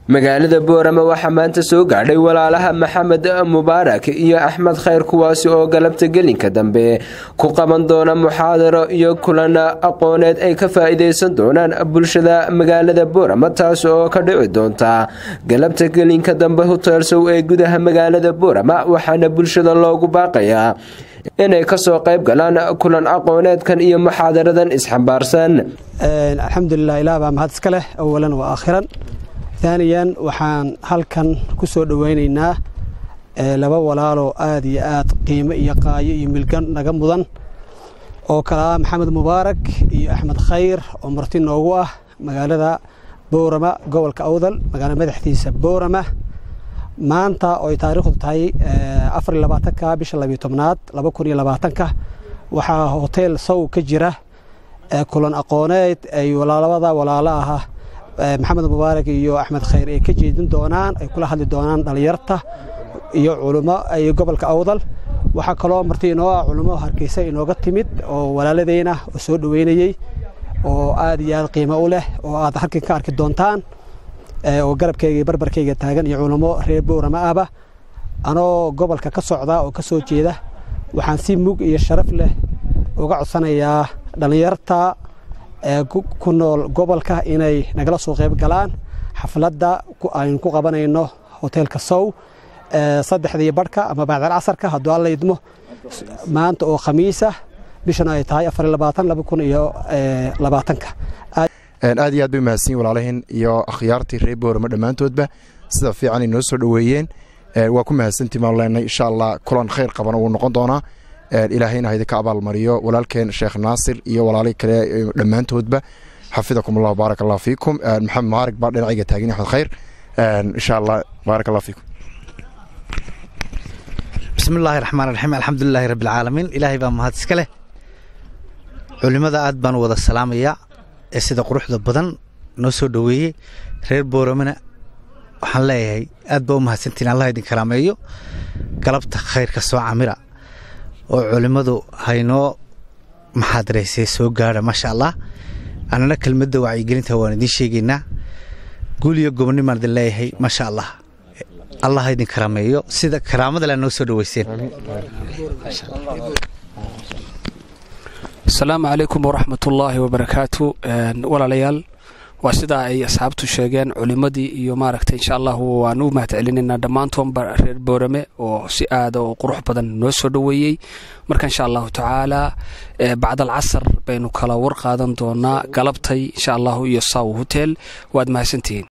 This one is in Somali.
magaalada boorama waxaa maanta soo gaadhay walaalaha maxamed mubaarak iyo axmed khayr kuwaasi oo galabta gelinka dambe ku qaban doona muxaadaro iyo kulan aqooneed ay ka faa-iideysan doonaan bulshada magaalada boorama taas oo ka dhici doonta galabta gelinka dambe huteelsow ee gudaha magaalada boorama waxaana bulshada loogu baaqayaa inay kasoo qayb galaan kulan aqooneedkan iyo muxaadaradan isxambaarsan alxamdulilah ilaah baa mahad iska leh awalan wa aakhiran taaniyan waxaan halkan ku soo dhoweynaynaa laba walaaloo aad iyo aad qiimo iyo qaayo iyo milgan naga mudan oo kale ah maxamed mubaarak iyo axmed khayr oo marti noogu ah magaalada boorama gobolka awdal magaala madaxdiisa boorama maanta oo ay taariikhdu tahay afar iyo labaatanka bisha labiyo tobnaad laba kun iyo labaatanka waxaa hoteel sow ka jira kulan aqooneed ay labada walaalo aha maxamed mubaarak iyo axmed khayr ay ka jeedin doonaan ay kula hadli doonaan dhallinyarta iyo culummo iyo gobolka awdal waxaa kaloo marti inoo ah culummo hargeysa inooga timid oo walaaladeyna oo soo dhoweynayey oo aad iyo aad qiimo u leh oo aad halkan ka arki doontaan oo garabkayga iyo barbarkayga taagan iyo culummo reer boorama ahba anoo gobolka ka socda oo ka soo jeeda waxaan si mug iyo sharaf leh uga codsanayaa dhallinyarta ku nool gobolka inay nagala soo qayb galaan xafladda aynu ku qabanayno hoteelka sow saddexdii barhka ama bacdal casarka hadduu alla idmo maanta oo khamiisa bishana ay tahay afar labaatan laba kun iyo labaatanka aad iyo aad bay mahadsanyiin walaalahiin iyo akhyaartii reer boorama dhammaantoodba sida fiican ay noo soo dhoweeyeen waa ku mahadsantii maan leenay insha allah kulan khayr qabana wuu noqon doonaa ilaahayna haydinka abaalmariyo walaalkeen sheekh naasir iyo walaalihii kale dhammaantoodba xafidakum allah baarak allah fiikum maxamed maarig baa dhinacayga taagan axmed khayr insha allah baarak allah fiikum bismi illaahi raxmaan raxiim alxamdulilaahi rabbilcaalamiin ilaahay baa mahad iska leh culimmada aad baan wada salaamayaa ee sida quruxda badan noo soo dhoweeyey reer booramana waxaan leeyahay aad baa u mahadsantiin allah idin karaameeyo galabta khayrka soo camira oo culimmadu haynoo maxaadaraysay soo gaadha maasha allah annana kelmadda wacyigelinta waan idiin sheegaynaa guul iyo gobonnimaan idin leeyahay maasha allah allah idin karaameeyo sida karaamada le noo soo dhoweyseen asalaamu calaykum waraxmatullaahi wabarakaatu walaalayaal waa sidaa ay asxaabtu sheegeen culimmadii iyo maaragtay insha allahu waan u mahad celinaynaa dhammaantoonba reer boorame oo si aada oo qurux badan noo soo dhoweeyey marka insha allahu tacaala bacdal casar baynu kala war qaadan doonaa galabtay insha allahu iyo saw hotel waad mahadsantihiin